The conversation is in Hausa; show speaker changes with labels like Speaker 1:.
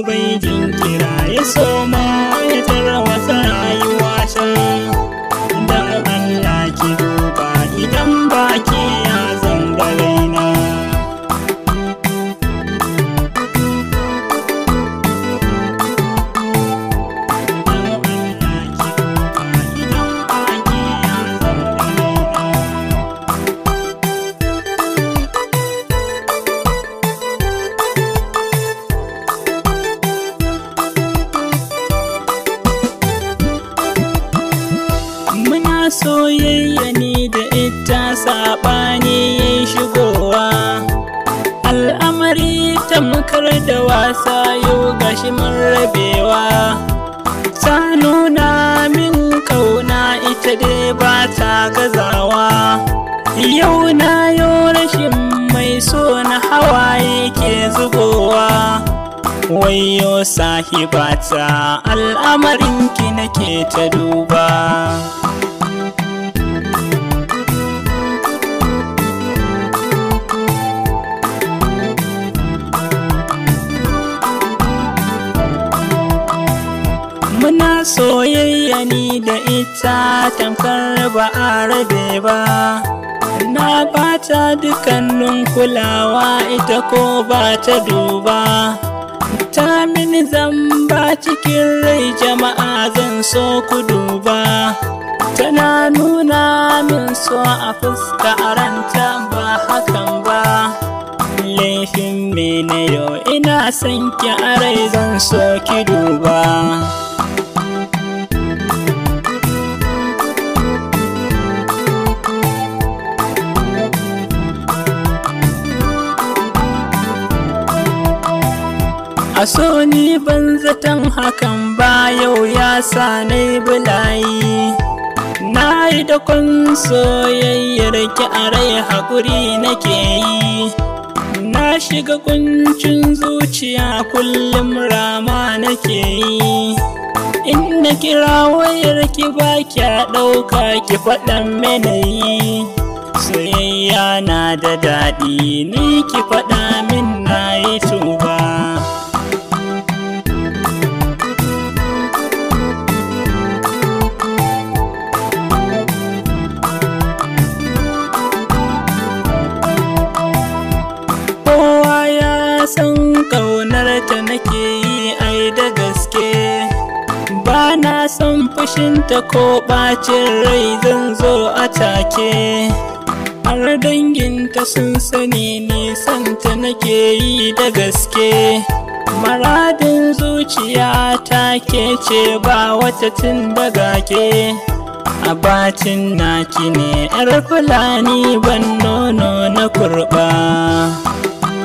Speaker 1: bai jinkira ya soma ya tarwasa rayuwa ta dan Allah ki duba idan baki ya zanga raina Muna soyayya ni da ita saɓani ya shigowa Al'amari tamkar da wasa yau gashi mun rabewa Ta nuna min kauna ita dai ba ta gazawa Yau na yau rashin mai so na hawaye ke zubowa Wayo sahibata al'amarinki nake ta duba Muna soyayya ni da ita tamkar ba a rabe ba Na bata dukkanin kulawa ita ko ba ta duba Ta mini zamba cikin rai jama'a zan so ku duba Tana nuna min so a fuska a ranta ba hakan ba Laifin me na yau ina son ki a rai zan so ki duba A so ni ban zaton hakan ba yau ya sa na yi bulayi Na yi da kun soyayyar ki a rai haƙuri nake yi Na shiga kuncin zuciya kullum rama nake yi In na kira wayar ki ba kya ɗauka ki faɗan yi Soyayya na da daɗi ni ki faɗa min na yi tuba kowa ya san ƙaunar ta nake yi ai da gaske ba na son fushinta ko ɓacin rai zan zo a take har danginta sun sani nisanta nake yi da gaske maradin zuciya ta ke ce ba wata tun daga ke a bacin naki ne 'yar fulani ban nono na kurɓa